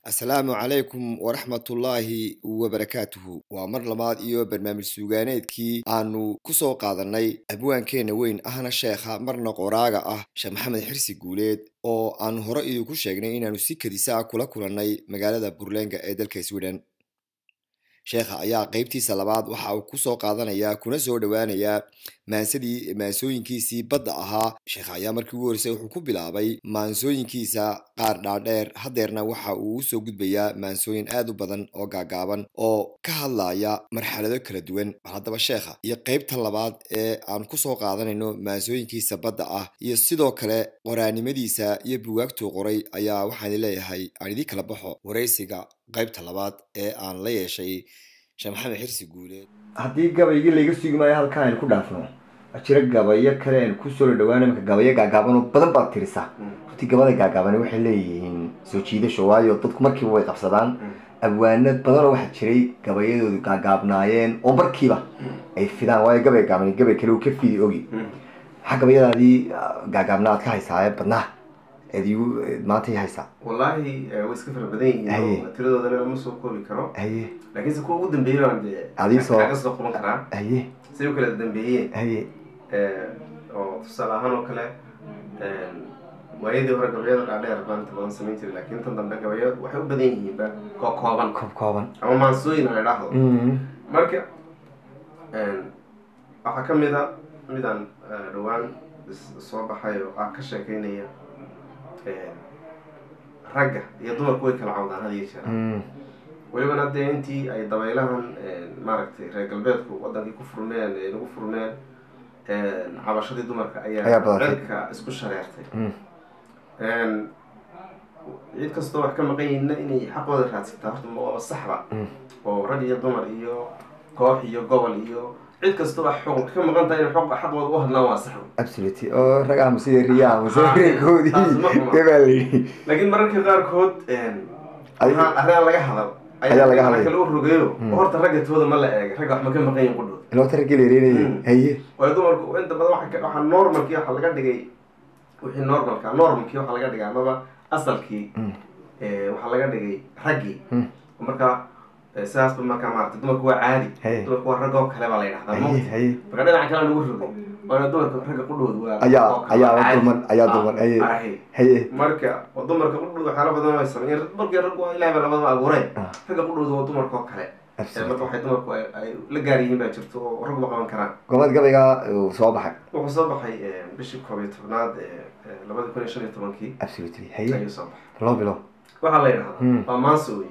asalaamu calaykum waraxmatullaahi wabarakaatuhu waa mar labaad iyo barnaamij suugaaneedkii aanu ku soo qaadannay abwaankeenna weyn ahna sheekha marna qoraaga ah sheekh maxamed xirsi guuleed oo aanu hore idinku sheegnay inaanu si kadisa kula kulannay magaalada burleenga ee dalka sweden sheekha ayaa qeybtiisa labaad waxa uu kusoo qaadanayaa kuna soo dhowaanayaa maansadii maansooyinkiisii badda ahaa sheekha ayaa markii ugu horreysay wuxuu ku bilaabay maansooyinkiisa qaar dhaadheer haddeerna waxa uu usoo gudbayaa maansooyin aad u badan oo gaagaaban oo ka hadlaya marxalado kala duwan bal haddaba sheekha iyo qeybta labaad ee aan kusoo qaadanayno maansooyinkiisa badda ah iyo sidoo kale qoraanimadiisa iyo buwaagtuu qoray ayaa waxaan leeyahay aan idii kala baxo waraysiga qaybta labaad ee aan la yeeshay sheekh maxamed xirsi guuleed haddii gabaygii layga sugi maayo halkaa aynu ku dhaafno waa jira gabayo kale aynu kusoo dhadhawaana marka gabayo gaagaabanoo badan baad tirisaa hortii gabada gaagaabani waxay leeyihiin soo jiidasho waayo dadku markiiba way qabsadaan abwaanad badanoo waxaa jiray gabayadoodu gaagaabnaayeen oo markiiba ay fidaan waayo gabay gaabani gabay kale uu ka fidi ogi maxaa gabayadaadii gaagaabna aad ka haysaaye badnaa eed igu maanta ii haysaa wallaahi way iska fara badan yihiin Haye. oo tiradoodana lama soo koobi karo haye laakiinse kuwa ugu dambeeyey baan dee Adii soo- kaga soo qaban karaa haye say u kala dambeeyeen haye oo tusaale ahaan oo kale waayadii hore gabayada dhaadheer baan inta badan samayn jiray laakiin tan dambe gabayo waxay u badan yihiin ba koo kooban koob kooban ama maansooyin aan idhaahdo Mm. marka waxaa ka mid a midaan eh, dhowaan is- soo baxay oo ah ka sheekeynaya eh, ragga iyo dumarku way kala cawdaan had iyo jeer Mm. welibana dee intii ay dabaylahan eh, maaragtay reer galbeedku wadankii ku furmeen ay nagu furmeen eh, cabashadii dumarka Ayaa ayaa badatay. cirka isku shareertay Mm. Een, cid kastoo wax ka maqan yihiinna inay xaqooda raadsataa horta ma waa saxba Mm. oo rag iyo dumar iyo koox iyo gobol iyo cid kastoo wax xuquuq ka maqan tahay inay xuquuq xaqooda u hadlaan waa saxba absolutely oo rag amase riya amase Ah, reerkoodii taas ma xuma. gabaa layidhi laakiin mararka qaarkood een, Ay- waxaa arrin laga hadal Ayaa laga hadlay. marka lagu rogeeyo Mm. oo horta ragga tooda ma la eega ragga wax ma ka maqan yihin qudhood ilota ragga leereynayay Mm. haye waayo dumarku inta badan waxa ka- waxaa normalkii waxa laga dhigay wixii normalka normalkii waxa laga dhigay amaba asalkii Mm. eh, waxaa laga dhigay raggii Mm. marka eh, sidaasba markaa maarata dumarku waa caadi Hey. dumarku waa ragoo kale baa la yidhahdaa haye mawta haye marka dhinaca kale lagu rogay waana dumarka ragga qudhooda waa ayaa oo kale, ayaa caadi. duman ayaa Ah, duman haye ahi. haye marka waa dumarka qudhooda waxyaala badan ay sameeyeen markii raggu waa ilahay baa labadaba abuureen Ah. ragga qudhooda waa dumarkoo kale Eh, absolutely marka waxay dumarku ay ay la gaar yihiin baa jirto oo raggu ma qaban karaan gobad gabayga uu soo baxay wuxuu soo baxay eh, bishii koob iyo tobnaad ee eh, labada kun iyo shan iyo tobankii absolutely haye ayuu soo baxay loo bilo waxaa la yidhahdaa Mm. waa maanso wey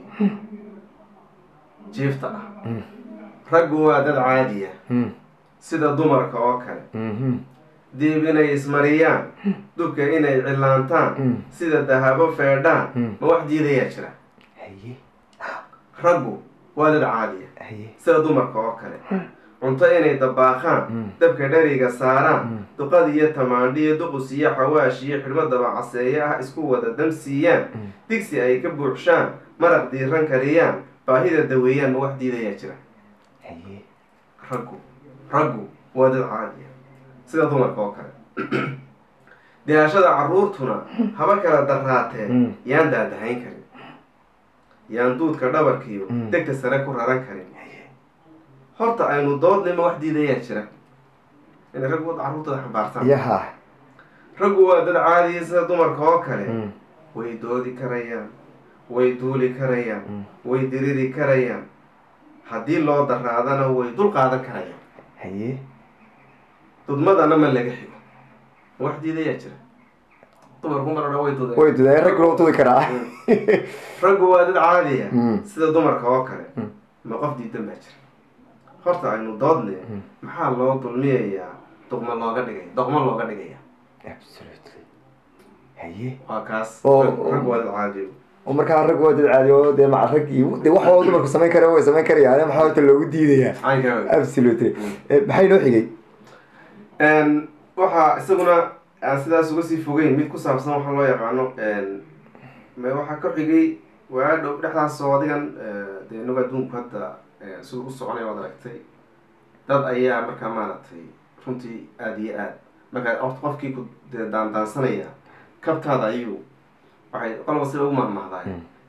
jiifta ah Mm. raggu waa dad caadiya Mm. sida dumarka oo kale Mhm. diib inay ismariyaan dubka inay cillaantaan Mm. sida dahabo feedhaan Mm. ma wax diidayaa jira haye raggu waa dad caadiya haye sida dumarka oo kale cunto inay dabaaqaan Mm. dabka dheriga saaraan Mm. duqad iyo tamaandhiyo duqus iyo xawaash iyo xidhmo dabacaseeye ah isku wada damsiiyaan Mm. digsi ay ka buuxshaan maraq diiran kariyaan baahida daweeyaan ma wax diidayaa jira haye raggu raggu waa dad caadiya sida dumarka oo kale dihashada carruurtuna haba kala darraatee Mm. yaan daadahayn karin yaan duudka dhabarkiiyo Mm. degta sare ku raran karin horta aynu doodnay ma wax diidayaa jira inay raggu carruurtooda xambaartaan yaha raggu waa dad caadiya sida dumarka oo kale Mm. way doodi karayaan way duuli karayaan Mm. way diriri karayaan haddii loo daraadana way dul qaadan karayaan haye dudmadana ma laga xigo ma wax diidayaa jira dumarku mar odhan way dudeen way dudeen rag loo tudi karaa raggu waa dad caadiya Mm. sida dumarka oo kale Mm. ma qof diidan baa jira horta aynu doodne Mm. maxaa loo dulmiyayaa duqma looga dhigaya doqmo looga dhigaya absolutely haye waa kaas Oo- rag- raggu waa dad caadiya oo markaa rag waa dad caadi oo dee maca rag iyo dee wax oo dumarku samayn kara way samayn karayaan maxaa horta loogu diidayaa caynkaa absolutely Eh, maxaa inoo xigay Een, waxaa isaguna aan sidaas uga sii fogeyn mid ku saabsan waxa loo yaqaano een, ma waxaa ka xigay waa dhow dhexdaas oo adigan eh, dee inagu adduunku hadda eh, siduu u soconaya waad aragtay dad ayaa markaa maaragtay runtii aada iyo aad markaa horta qofkii ku dee daandaansanaya kabtaada ayuu waxay qolba siba ugu mahmahdaay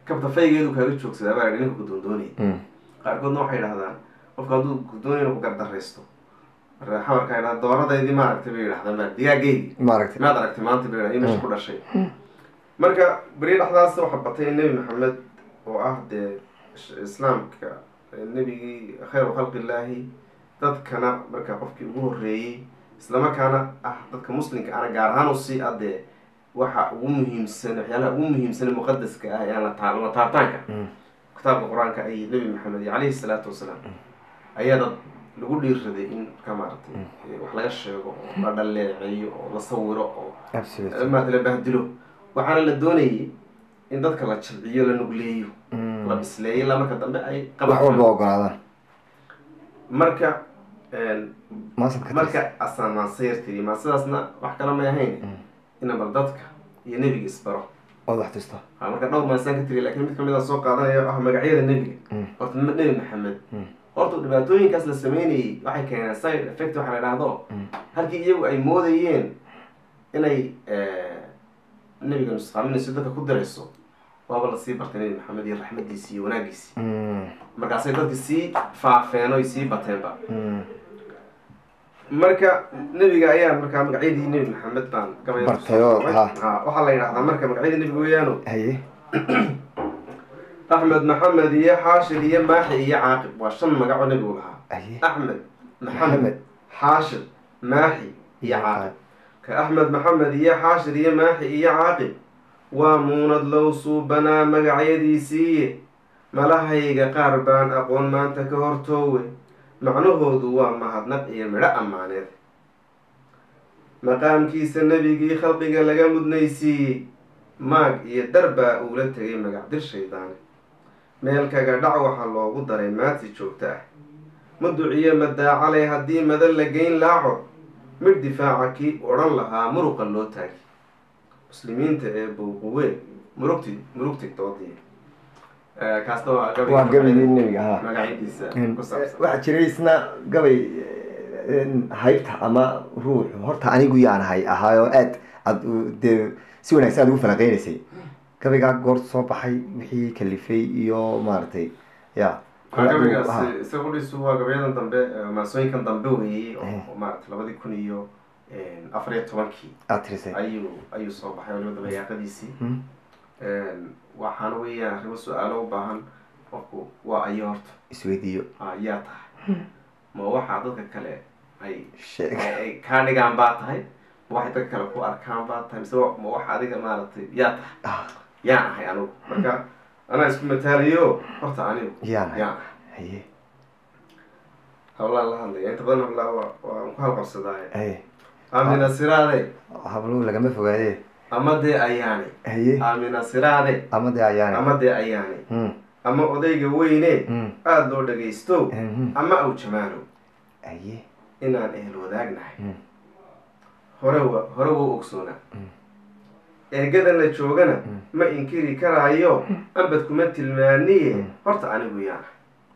kabta faygeedu kaaga joogsadaa baa ninka ku doondoonaya Mm. qaarkoodna waxay dhahdaan qofka hadduu guddoon inuu ku gardaraysto marka xamarka ay dhahdaan dooradaydii maaragtay bay yidhahdaan ma digaageydii maaragtay maad aragtay maanta bay yidhahdaan meesha ku dhashay marka beri dhexdaas waxaa batay nebi maxamed oo ah dee sh- islaamka nebigii khayru khalqillaahi dadkana marka qofkii ugu horreeyey islamarkaana ah dadka muslimka ana gaar ahaan usii ah dee waxa ugu muhiimsan waxyaalaha ugu muhiimsan ee muqadaska ah ee aan la taa- lama taabtaanka Mm. kitaabka qur-aanka ay nebi maxamed iyo calayhi salaatu wasalaam ayaa dad lagu dhiiraday in ka maaragtay eh, wax laga sheego oo la dhaleeceeyo oo la sawiro oo absolutely maarata la bahdilo waxaana la doonayay in dadka la jilciyo la nugleeyo Mm. la bisleeyo ilaa marka dambe ay wax walba qabataan ogolaadaan marka een, maasanka marka asaan maansayar tiri maa sidaasna wax kale may ahayn ina bal dadka iyo nebiga isbaro ood wax tusto ha marka dhowr maansaan ka tiri lakiin mid kamid a soo qaadanaya oo ah magacyada nebiga Mm. horta ma- nebi maxamed Mm. horta dhibaatooyinkaas la sameynayay waxay keeneen side effect waxa la idhaahdo halkii iyagu ay moodayeen inay nebiga nusqaaminayso dadka ku dirayso waaba lasii bartay nebi maxamed iyo raxmadiisi iyo wanaagiisi Mm. markaasay dadki sii faafeen oy sii bateenba Mm. marka nebiga ayaa markaa magacyadii nebi maxamed baan gabaya Bartay oo, ha. waxaa la yidhahdaa marka magacyadii nebiga weeyaano haye axmed maxamed iyo xaashir iyo maaxi iyo caaqib waa shan magacoo nebigu lahaa haye axmed maxamed Maxamed. xaashir maaxi iyo caaqib ka axmed maxamed iyo xaashir iyo maaxi iyo caaqib waa muunad low suubanaa magacyadiisiiye malahayga qaar baan aqoon maanta ka hortoowe macnahoodu waa mahadnaq iyo midho ammaaneed maqaamkiisa nebigii khalqiga laga mudnaysiiyey maag iyo darbaa uula tegay magacdir shaydaane meel kaga dhac waxaa loogu daray maati joogto ah ma duciyo madaacalay haddii madan la geyn laaco mid difaaca kii odhan lahaa muruqa loo taagi muslimiinta ee bowquwe murugti murugti doodii Eh, kaasna waa gabayga waa gabaygii nebiga ha magacyadiisa ku saabsan waxaa jiray isna gabay eh, haybta ama ruuxu horta anigu yaanahay ahaayoo aad aad u- dee si wanaagsan aad ugu falanqeynaysay gabaygaa goorta soo baxay wixii kalifay iyo maaragtay ya Waa gabaygaas isaga udhisu waa gabayadan dambe eh, maansooyinkan dambe weeyey oo Eh. oo maarata labadii kun iyo eh, afar iyo tobankii aad tirisay ayuu ayuu soo baxay waliba dabayaaqadiisii Hmm. waxaana weeyaan arrimo su-aalo u baahan qofku waa ayo horta isweydiiyo ah, yaa tahay ma waxaa dadka kale ay sheeg ay ay kaa dhigaan baa tahay ma waxay dadka kale ku arkaan baa tahay mise wa- ma waxa adiga maaragtay yaa tahay Ah, yaan ahay anigu marka anaa isku mataalayo horta anigu yaanahay yaan ahay haye hawlaan la hadlaya inta badan hablaa waa waan ku halqabsadaaye haye aamina siraade habluhu lagama fogaadee ama dee ayaane haye aamina siraade ama dee ayaanay ama dee ayaane Hmm. ama odayga weyne Hmm. aada loo dhagaysto Mhm. ama aw jamaalo haye inaan ehel wadaagnahay Hmm. hore wa hore wou ogsoonaa eegadana joogana ma inkiri karaayo ambad kuma tilmaaniye horta anigu yaana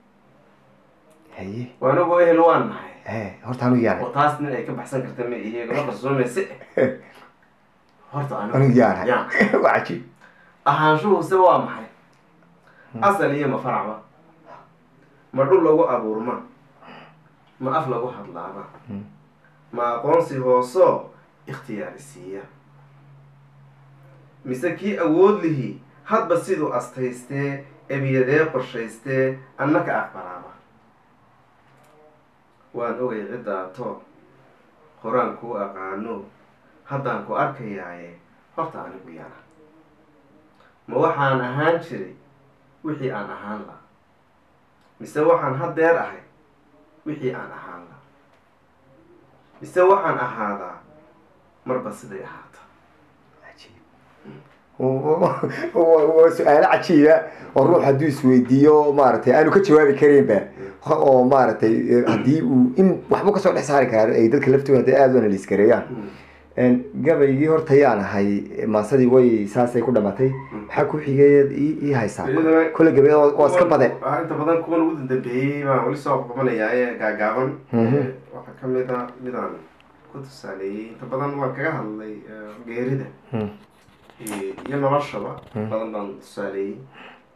haye waanagu ehel waan nahay he horta anigu yaanahay oo taas nin ay ka baxsan karta ma iyo gama qarsoomayse horta anigu anigu yaanahay yaan waa cajiib ahaanshuhuse waa maxay asal iyo ma faracba ma dhul lagu abuurma ma af lagu hadlaaba Hmm. ma aqoonsi hoosoo ikhtiyaari siiya mise kii awood lihi hadba siduu astaystee ebiyadee qorshaystee annaka aqbalaaba waan ogay ciddaato qoraan kuu aqaano haddaan ku arkayaaye horta anigu yana ma waxaan ahaan jiray wixii aan ahaan la mise waxaan haddeer ahay wixii aan ahaan la mise waxaan ahaadaa marba siday ahaato waa su-aalo cajiiba oo ruux hadduu isweydiiyo maaragtay aanu ka jawaabi karaynba oo maaragtay haddii uu in waxba kasoo dhex saari karaa ay dadka laftooda hadday aada u analyse gareeyaan gabaygii horta yaan ahay maasadii way saasay ku dhamatay maxaa ku xigeed ii haysaa kole gabay waa iska bade Ah, inta badan kuwan ugu dambeeyey baan weli soo qabanayaa ee gaagaaban Mhm. Eh, waxaa ka mid a midaan ku tusaaleeyey inta badan waan kaga hadlay eh, geerida Hmm. iyo iyo noloshaba Hmm. badan baan tusaaleeyey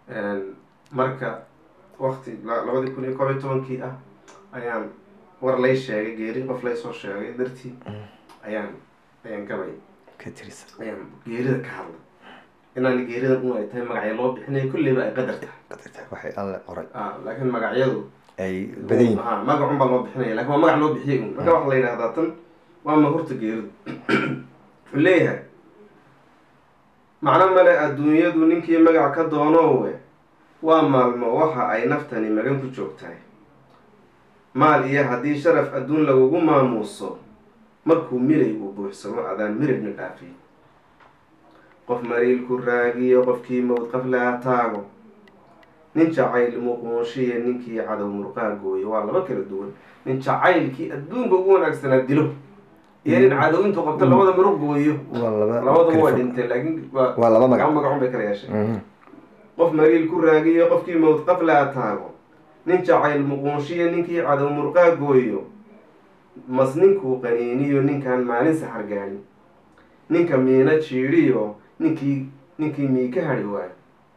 marka wakti labadii kun iyo koob iyo tobankii ah ayaan war lay sheegay geeri qof laysoo sheegay dartii ayaan ayaan gabay ka tirisa ayaan geerida ka hadlay inaan geerida un ay tahay magacyo loo bixinayo kulleyba ay qadar tahay qadarta waxay alle qoray ah laakiin magacyadu ay badan yihiin ha magacun baa loo bixinaya lakin waa magac loo bixiyay un marka waxaa la yidhahdaa tan waa mahurta geeridu wuxuu leeyahay macno male adduunyadu ninkii magac ka doonoowe waa maalmo waxa ay naftani magan ku joogtahay maal iyo haddii sharaf adduun lagugu maamuuso markuu miray uu buuxsamo adaan miribna dhaafiy qof mariilku raagiyo qofkii mowd qaflaha taago nin jacayl muquunshiya ninkii cadow murqaa gooyo waa laba kala duwan nin jacaylkii adduunka ugu wanaagsanaa dilo iyo nin cadow intuu qabto labada miro gooyo waa laba labadaba waa kala dhinteen laakiin waa waa laba magac laba magacun bay kala yeesheen Mhm. qof mariil ku raagiyo qofkii mowd qaflaa taago nin jacayl muquunshiya ninkii cadow murqaa gooyo mas ninkuu qaniiniyo ninkaan maalin saxar gaadhin ninka miina jiidhiyo ninkii ninkii mii ka hadhi waayo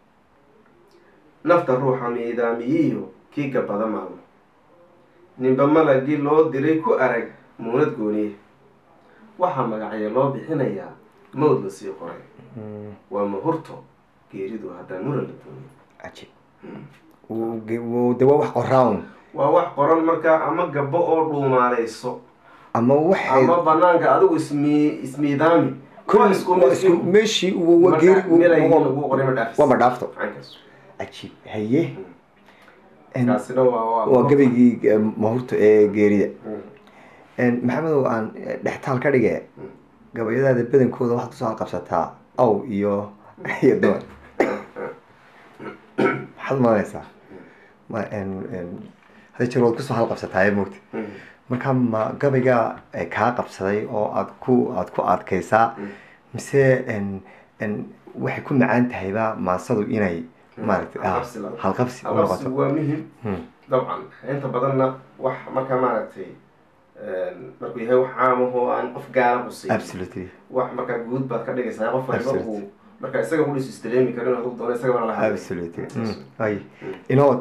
nafta ruuxa miidaamiyiyo kii gabada maalmo ninba malagii loo diray ku arag muunad gooniye waxaa magacyo loo bixinayaa mawd la sii qoray Mm, waa mahurto geeridu haddaan muran la doonin cajiib Wuu ge- wuu- de waa wax qoraan waa wax qoran markaa ama gabbo oo dhuumaaleyso ama waxay ama banaanka adigu ismi ismiidaami waa isku mid isku- meeshii uu- waa Marka geeri- uu- milay waa- lagu qoray ma dhaafis. waa ma dhaafto Caynkaas. cajiib haye En- kaasina waa waa waa gabigii eh, mahurta ee geerida Mm. En, maxamedow aan eh, dhextaal ka dhige Mm. gabayadaada badankooda waxaad kusoo qabsataa aw iyo iyo dumar maxaad malanaysaa ma en- en, hada jeer waad kusoo halqabsataa moogta Mm. marka ma gabayga eh, kaa qabsaday oo aad ku aad ku adkaysaa Mm. mise en en waxay ku macaan tahayba maasadu inay maaragtay ah, Halqabsi la- halqabsi u halqabsi noqoto waa muhim Hmm. dabcan inta badanna wax markaa maaragtay markuu yahay wax caam ah oo aan qof gaara qusin absolutely wax markaa guud baad ka dhigaysaa qof waliba Absolute. uu marka isaga kudhis isdareemi karin hadduu doono isaga bana la hadlay. absolutely Saas. Mm. ay inood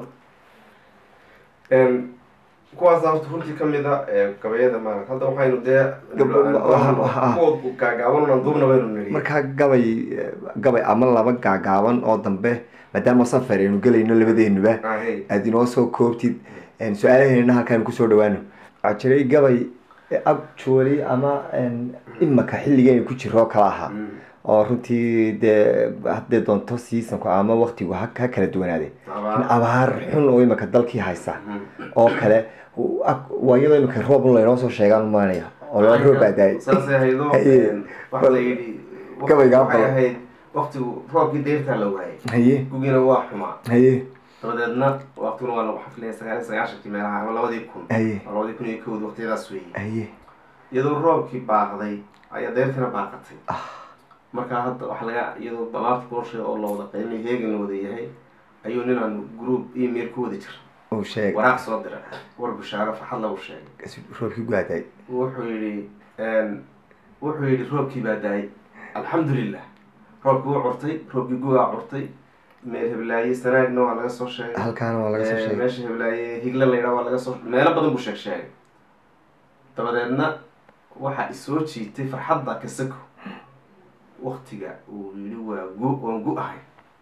Een, kuwaasa horta runtii kamid a ee, gabayada maarata hadda waxaynu dee Gab- waxa- waxa- kuwa gaagaaban aan duubna waynu niri markaa gabay gabay ama laba gaagaaban oo dambe maadaama safar aynu gelayno labadeenuba ahay aada inoo soo koobtid su-aalaheena halkaan kusoo dhawaano waxaa jiray gabay actually ama imaka xilligeen ku jiro oo kala ahaa Mm. oo runtii dee haddee doonto seasonku ama waktigu ha ha kala duwanaade Abaar. in abaar xun oo imaka dalkii haysa Mm. oo kale u- ag- waa iyadoo imika roob laynoo soo sheegaan maanaya oo laba roob baa daayay saasay ahaydo Haye. een, waxa la yidhi waqti- Gabaygaa waxay badan. ahayd waqtigu roobkii deyrtaa la waayay haye gugiina waa xumaa haye dabadeedna waqtiguna waa lagu xaflaya sagaal iyo sagaashankii meelaha ama labadii kun haye waa labadii kun iyo kowd waqtiyadaas weeye haye iyadoo roobkii baaqday ayaa deyrtina baaqatay markaa hadda waxa laga iyadoo babaabta kuushay oo la wada qaynay heegan la wada yahay ayuu ninaan group email ku wada jira uu sheeg waraaq soo diray war bishaaro farxad lagu sheegay roobkii guaaday wuxuu yidhi een, wuxuu yidhi roobkii baa daayay alxamdulilah roobkii wuu curtay roobkii gugaa curtay meel heblaaye sanaagna waa laga soo sheegay halkaana waa laga soo Ee, sheegay meesha heblaaye higla laydhaa waa laga soo meelo badan buu sheeg sheegay dabadeedna waxaa isoo jiitay farxadda kasako waktiga uu yidhi waa gu waan gu ahay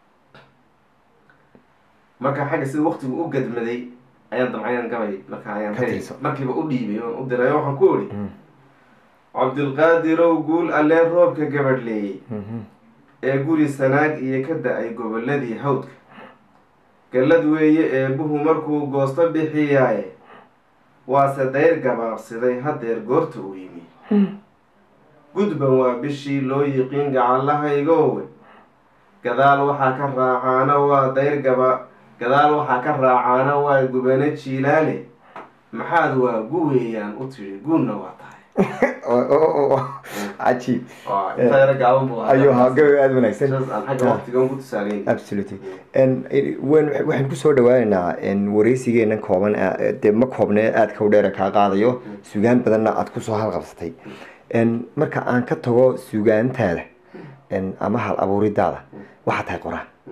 marka xagga sida waktigu u gadmaday ayaan damcayaan gabay marka ayaan Ka helay tirso. markiiba u dhiibay oon u diray oo waxaan ku idhi Mm. cabdilqaadirow guul allee roobka gabadhleeyey Mhm. ee guri sanaag iyo ka da-ay gobolladii hawdka gallad weeye eebbuhu markuu goosto bixiyaaye waase dayr gabaabsiday haddeer goorta uu yimi gudban waa bishii loo yiqiin gacallahaygowe gadaal waxaa ka raacaana waa dayr gaba gadaal waxaa ka raacaana waa gubane jiilaale maxaad waa gu weeyaan u tidhi guunna waa tahay Oo- oo- oo- cajiib waa intaa yara gaaban buu ahaa. ayuu ahaa gabay aada wanaagsan Sidaas aan xagga waqtigan ku tusaaleyn absolutely En- in- wan- waxaan kusoo dhawaaneynaa en, wareysigeenan kooban a- dee ma koobne aadka u dheera kaa qaadayo sugaan badanna aad kusoo halqabsatay En, marka aan ka tago sugaantaada en, ama hal abuuridaada waxaa tahay qoraan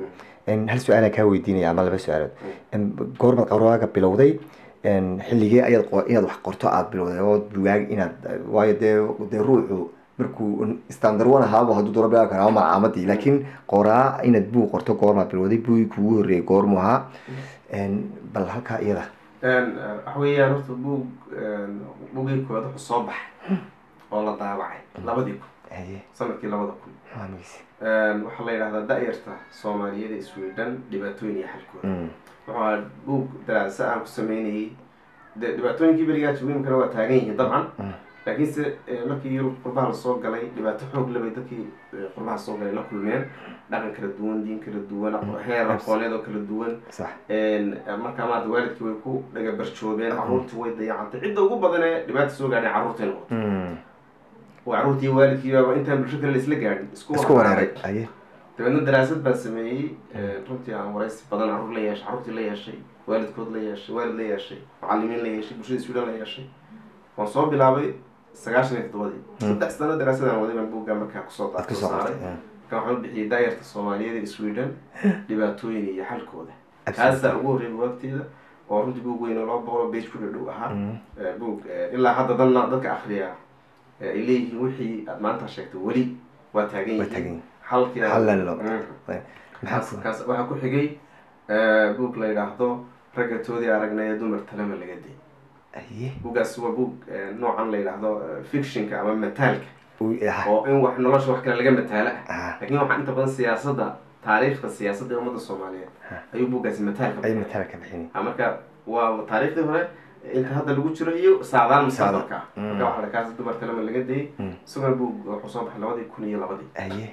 En, hal su-aalaan kaa weydiinaya ama laba su-aalood En, goormaad qoraaga bilowday En, xilligee ayaad qo- inaad wax qorto aad bilowday oo bugaag inaad waayo dee dee ruuxu markuu standard one ahaaba hadduu doono bilaabi karaa malcaamadii laakiin qoraa inaad buug qorto goormaad bilowday buugii kugu horreeyay goormu ahaa En, bal halkaa iyada waxa weeyaan horta buug buugii koowaad wuxuu soo baxay oo la daabacay labadii kun haye sanadkii labada kun waa magisi waxaa la yidhahdaa da-yarta soomaaliyada ee sweden dhibaatooyin iyo xalkooda Mm, wuxuu ahaa buug daraasa aan ku sameynayay de dhibaatooyinkii berigaa jawimkana waa taagan yihiin dabcan Mm. laakiinse eh, markii yurub qurbaha lasoo galay dhibaato xoog labay dadkii eh, qurbaha soo galay la kulmeen dhaqan kala duwan diin kala duwan aqo- heer aqooneed oo kala duwan sax markaa maarata waalidkii way ku dhagabarjoobeen carruurtii way dayacantay cidda ugu badan ee dhibaata soo gaadhay carruurtay noqotay Mm, oo carruurtii iyo waalidkii baaba intaan bulsho kale laisla gaadhin isku isku waraaray wareeray haye dabeedna daraasad baan sameeyey runtii aan waraysi badan carruur la yeeshay carruurtii la yeeshay waalidkood la yeeshay waalid la yeeshay macallimiin la yeeshay bulshada sweden la yeeshay waan soo bilaabay sagaashan iyo toddobadii saddex sano daraasadaan waday baan buugga markaa kusoo aad daafo kusoo saaray qortay marka waxaan u bixiyey daayarta soomaaliyada ee sweden dhibaatooyin iyo xalkooda Absolutely. kaasaa ugu horreeyay bugaagteeda oo runtii buug weyn oo laba boqol oo page ku dhadhow ahaa Mm. Eh, buug eh, ilaa hadda danna dadka akriya eh, ay leeyihiin wixii aad maanta sheegtay weli waa taagan Waa taagan yihiin yihiin. halkii aad- Hallan lo- Mm. maxaa kaas ku kaas waxaa ku xigay eh, buug la yidhaahdo ragga toodii aragnay ee dumar talema laga day haye buuggaas waa buug eh, noocan la yidhaahdo eh, fictionka ama mataalka Uu- ah, oo in wax nolosha wax kale laga mataalo ah ah, laakiin waxaa inta badan siyaasadda taariikhda siyaasadda ee ummadda soomaaliyeed ayuu buuggaasi mataalka ay bixiyaa. mataala ka bixini Ah, marka waa taariikhdii hore inta hadda lagu jiro iyo saadaan mustaqbalka ah Mm. marka waxaa kaas dumar talema laga dayay Mm. isagoo buug wuxuu soo baxay labadii kun iyo labadii haye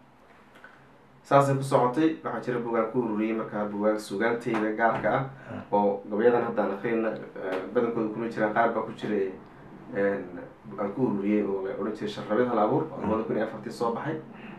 saasay ku socotay waxaa jira bugaan ku ururiyey markaa bugaag sugaanteyda gaarka ah oo gabayadan haddaan akriyna badankooda kuma jiraan qaar baa ku jira aan ku ururiyey oo la odhan jiray sharrabid hal abuur oo labada kun iyo afartii soo baxay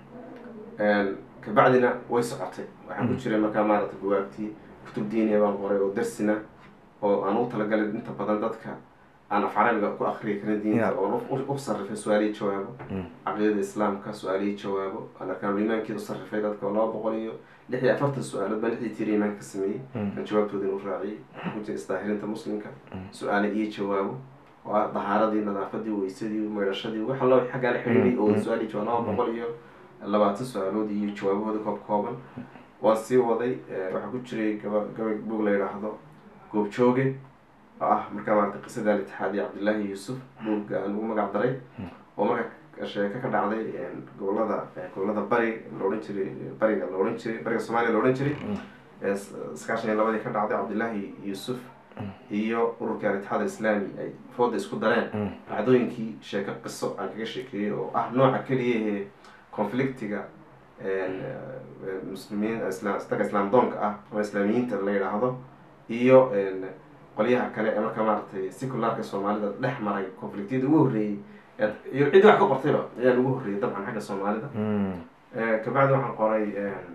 kabacdina way socotay waxaa ku jiray markaa maaragtay bugaagtii kutub diiniya baan qoray oo darsina oo aan u talagalay inta badan dadka aan af carabiga ku akriyi karin diinta Yeah. oo u- u sarrifay su-aalihi jawaabo Mm. caqiidada islaamka su-aalihii jawaabo aan arkaan iimaankii u sarrifay dadka oo laba boqol iyo lix iyo afartan su-aalood baa lixdii tiiri iimaanka ka sameeyey Mm. aan jawaabtoodina u raaciyey waxaa ku jira isdaahirinta muslimka su-aale iyo jawaabo oo ah dahaaradii nadaafadii weysadii maydhashadii wax alla wixii xaggaa la xidhiidhay oo su-aalihii jawaab laba boqol iyo labaatan su-aalood iyo jawaabahooda koob kooban waan sii waday eh, waxaa ku jiray gaba gaba buug la yidhaahdo goobjooge oo ah markaa maarata qisada alitixaadiya cabdillaahi yuusuf buugga aan ugu magac daray oo marka sheeko ka dhacday een, gobolada eh, gobolada bari la odhan jiray bariga la odhan jiray bariga soomaaliya la odhan jiray ee s- sagaashan iyo labadii ka dhacday cabdillaahi yuusuf iyo ururkii al-itixaad alislaami ay fooda isku dareen Mm. dhacdooyinkii sheeko qiso aan kaga sheekeeyey oo ah nooca keliya ee conflictiga een, eh, muslimiin isla- dadka islaam doonka ah ama islaamiyiinta la yidhaahdo iyo een, qolyaha kale ee marka maaragtay sikularka soomaalida dhex maray conflictyada ugu horreeyey ee- iyo ciddii wax ka qortayba ayaa ugu horreeyey dabcan xagga soomaalida Mm. Eh, kabacdi waxaan qoray een,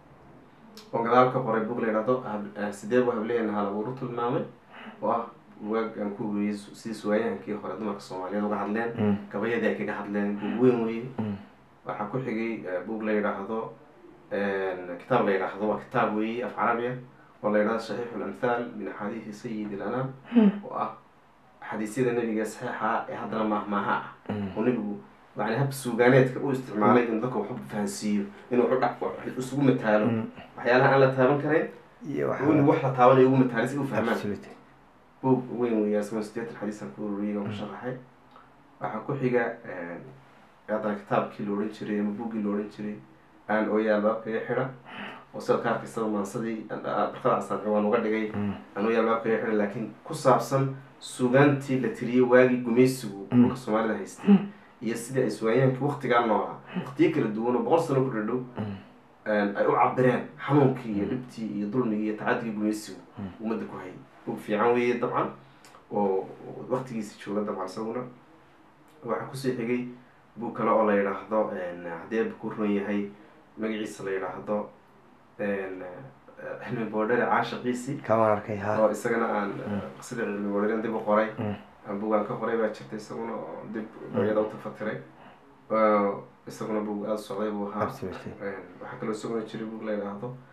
oo gadaal ka qoray bug la yidhahdo hab- eh, sidee buu hableena hal abuuru tilmaamay oo ah bugaag aan ku weriyey su- sidii suwaayahankii hore dumarka soomaaliyeed uga hadleen Mm. gabayadii ay kaga hadleen bug weyn weeye Mm. waxaa ku xigay eh, bug la yidhaahdo een, kitaab la yidhaahdo waa kitaab weeye af carabiya oo la yidhahdo saxiixu lamthaal min axaadiisi sayid ilanaam oo ah xadiisyada nebiga saxiixa ee haddana maahmaaha ah Mm. oo nebigu yani hab suugaaneedka u isticmaalay inuu dadka wax u fahansiiyo inuu wuxu dha- wax isugu mataalo Mm. waxyaalaha aan la taaban karayn iyo oo inuu wax la taabanayo ugu mataalo si u fahmaan absolutely buug weyn weeyaa isagoo sideetan xadiisan ku ururiyay oo ku sharaxay waxaa ku xiga een, haddana kitaabkii la odhan jiray ama buuggii la odhan jiray aan ooyaal baabkaga xidha oo sida ka arkaysa maansadii barkada casaan waan uga dhigay Mm. aan ooyaal baabkaga xidha laakiin ku saabsan sugaantii la tiriyey waagii gumaysigu dhulka soomaalida haystay iyo sidii ay suwaayaankii waktigaa noolaa waqtiyo kala duwan oo boqol sano ku dhadhow een, ay u cabireen xanuunkii iyo dhibtii iyo dulmigii iyo tacadigii gumaysigu ummadda ku hayay bug fiican weeye dabcan oo waqtigiisi jooga dabcan isaguna waxaa kusii xigay bug kale oo la yidhaahdo een, haddii aaba ku ron yahay magaciisa la yidhaahdo een, eh, cilmi boodhare caashaqiisii kamaan arkay ha oo isagana aan qisada cilmi boodharen dib u qoray Mm. aan bugaan ka qoray baa jirta isaguna oo dib bayada u tafatiray Oo isaguna bug aada socday buu ahaa absolutely Een, waxaa kaloo isaguna jiray bug la yidhaahdo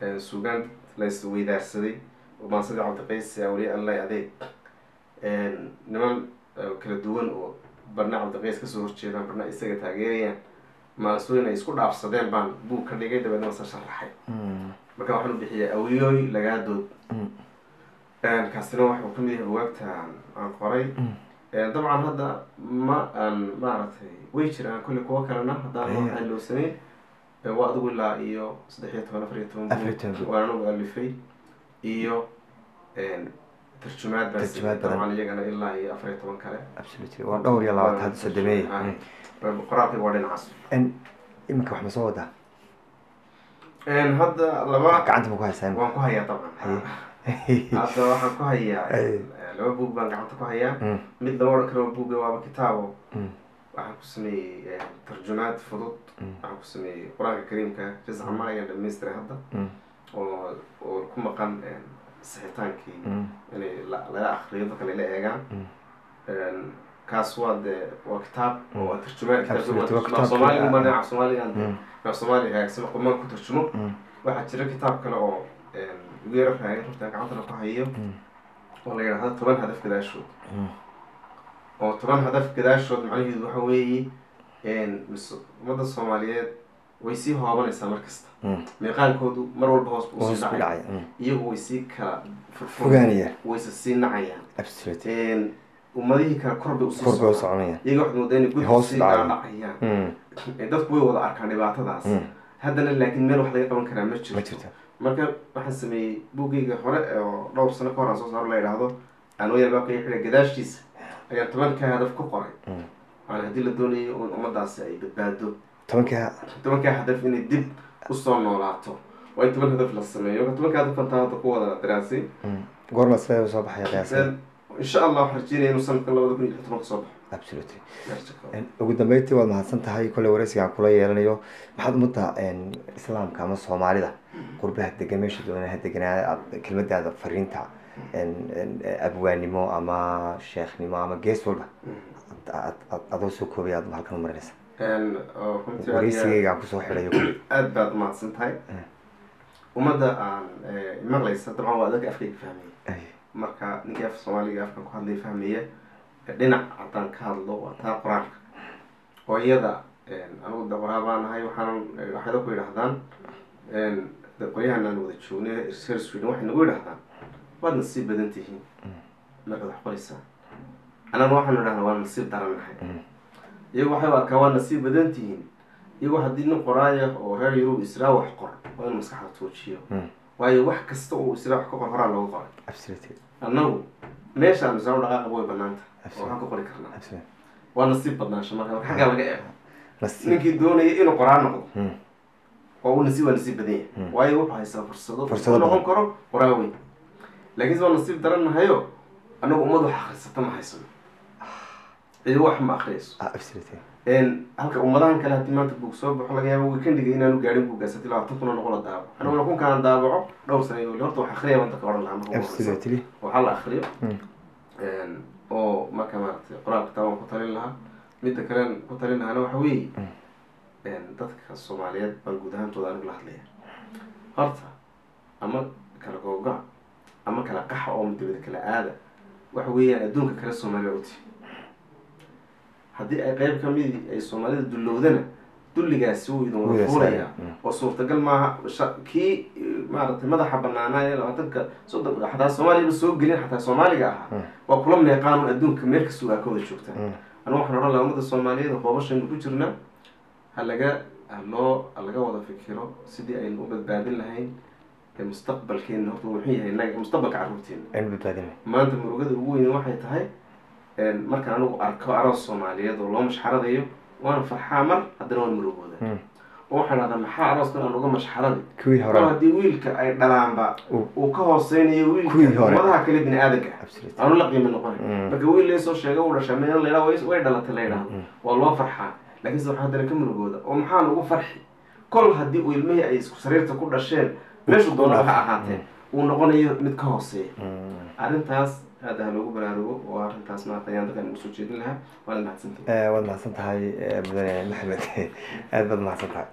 suugaan la isweydaarsaday oo maansadii cabdiqays awliya allah adeeg niman kala duwan oo barna cabdiqays kasoo horjeedaan barna isaga taageerayaan maansooyin ay isku dhaafsadeen baan buug ka dhigay dabeedna wasa sharaxay marka waxaan u bixiyay awiyooy lagaadood kaasina waxuu kamid yahay bugaagta aan qoray dabcan hadda ma aan maaragtay way jiraan kulli kuwo kalena haddaan waxaan loosanayn waa adigu ilaa iyo saddex iyo toban afar iyo toban buug waan anugu alifay iyo tarjumaad baa Tarjumaad badan. dabcan iyagana ilaa iyo afar iyo toban kale absolutely waa dhowr iyo labaatan hadda sodomeeye qoraalkayga waa dhinacaas iminka wax ma soo wadaa hadda laba gacanta ma ku haysaan waan ku hayaa dabcan Haye. hadda waxaan ku hayaa Ay. laba buug baan gacanta ku hayaa Mm, mid lama odhan karo buugga waaba kitaabo mm, waxaan ku sameeyey tarjumaad fudud Mm. waxaan ku sameeyey qur-aanka kariimka jazca ma ayaan dhamaystiray hadda mm, oo oo ku maqan sixitaankii mm, inay la- laga akriyo dadka layla eegaan mm. kaas waa de waa kitaab oo waa tarjumaan Absolutely, waa kitaab kitaab. soomaaliga ma dhinaca soomaaliga Mm. af soomaaliga hagaagsan qurmaan ku tarjumo Mm. waxaa jira kitaab kale oo ugu yaro raagay horta gacantana ku hayo Mm. oo la yidhahdo toban hadaf gadaashood Mm. oo toban hadaf gadaashood macnaheedu waxa weeye mis- ummadda soomaaliyeed way sii hoobanaysaa mar kasta Mm. meeqaankoodu mar walba hoos buu hoos sii ku dhacay dhacay mm. iyagu way sii kala furfur fogaanaya wayse sii nacayaan absolutely ummadihii kale kor bay usii kor bay u socdaan soconaya iyaga waxaad moodaa inay gudka Hoos sii dhacayaan. dhacayaan Mm, Ee, dadku way wada arkaan dhibaatadaas mm. haddana laakiin meel wax laga qaban karaa ma ma jirto jirto marka waxaan sameeyey buuggayga hore oo dhowr sano ka hor aan soo saaro la yidhaahdo anooyal baabka xidha gadaashiisa ayaan tobanka hadaf ku qoray Mm. waana haddii la doonayo in ummadaasi ay badbaado tobankaa tobankaa hadaf inay dib usoo noolaato waa in toban hadaf la sameeyo marka tobanka hadaf baan hadda ku wada daraasay mm. goorma sida soo baxaya qiyaasada insha allah waxaan rajeynaya inuu sanadka labada kun iyo lix tobanka soo baxo absolutely Meesha kale. En, ugu dambeyntii waad mahadsan tahay kolley waraysiga aan kula yeelanayo maxaad ummadda en, islaamka ama soomaalida qurbaha degan meesha doona ha deganaa aad- kelmadaada fariinta en, en, abwaanimo ama sheekhnimo ama gees walba ad- ad- ad- adoo soo koobay aad halkan u marinaysa Een, oo runtii aad iyo aad- waraysigayga aan kusoo xidhayo kolley aad baad umahadsan tahay ummadda aan eh, maqlaysa dabcan waa adagga afkayga fahmaya Ay, marka ninkii af soomaaliga afkan ku hadlaya fahmaya dhinac haddaan ka hadlo waa taa qur-aanka oo iyada anugu de qoraa baan ahay waxaan waxayda ku yidhahdaan de qolyahan aan wada joognay reer sweden waxay nagu yidhahdaan waad nasiib badan tihiin markaad wax qoraysaa annana waxaanu idhahnaa waa nasiib darannahay iyagu waxay u arkaan waa nasiib badan tihiin iyagoo haddii nin qoraaya oo reer yurub israa wax qor waa inuu maskaxda tuujiyo Mm. waayo wax kasta oo israa wax ka qor horaa looga qoray absolutely annagu meeshaan israa dhaqaaqa way banaanta oo waxaan ka qori karnaa absolutely waa nasiib badnaansho marka marka xaggaa laga eego nasiib ninkii doonaya inuu qoraa noqdo Mm. oo uu nasiib waa nasiib badan yahay waayo wuxuu haystaa fursado Fursado uu noqon badan. karo qoraa weyn laakiin se waa nasiib daran nahayo annagu ummad wax akrisata ma haysano cidi wax ma akriyayso ah absolutely Een, halka ummadahan kale haddii maanta buug soo baxo laga yaabo weekendiga inaanu gaarin buuggaas haddii labaatan kuna noqo la daabaco aniguna kunkaan daabaco dhowr sano iyo horta wax akriya baan dadka odhan lahaa marka ugu horeysa. absolutely waxaa la akriyo Mm. Een, oo marka maaragtay qoraal kitaabaan ku talin lahaa midda kalen ku talin lahaana waxa weeye een, dadka soomaaliyeed baan guud ahaantooda anigu la hadlaya horta ama kala googa ama kala qaxa oo dibada kala aada waxa weeyaan adduunka kale soomaaliya uti haddii ay qeyb kamidi ay soomaalida dullowdana dulligaasi wuu idin Wuu wada idin fuulaya saaraya. Mm. oo suurtagal maaha sha- kii eh, maaragtay madaxa banaanaa ee labaatanka soddon xataa soomaaliyaba soo gelin xataa soomaaliga ahaa Mm. waa kula meeqaanun adduunka meel kastoo aa ka wada joogtaan Mm. anigu waxaan odhan lahaa ummadda soomaaliyeed hoobashaynu ku jirnaa ha laga ha loo ha laga wada fikiro sidii aynu u badbaadin lahayn ee mustaqbalkeena horta wuxuu yahay naga mustaqbalka carruurteena aynu badbaadinay maanta murugada ugu weyn waxay tahay een, markaan anigu arko aroos soomaaliyeed oo loo mashxaradayo waana farxaa mar haddana waan murugooda Mm. oo waxaan dhahdaa maxaa arooskan aan uga mashxaraday kuwii mar hore haddii wiilka ay dhalaanba Uu- uu ka hooseynayo Kuwii wiilka hore. ummadaha kale bini aadanka ah absolutely aanu la qiimi noqon Mm. marka wiil laysoo sheega uu dhashay meel la yidhaha way- way dhalatay la yidhahdo waa loo farxaa laakiinse waxaa haddana ka murugooda oo maxaan ugu farxi kol haddii uu ilmihii ay isku sariirta ku dhasheen meeshu doonaba ha ahaatee uu noqonayo mid ka hooseeya Mm. arrintaas aada ha loogu baraarugo oo arrintaas maarata ayaan dadkan ugu soo jeedin lahaa waana mahadsantahay Eh, waad mahadsan tahay eh, mudane maxamed aad baad mahadsan tahay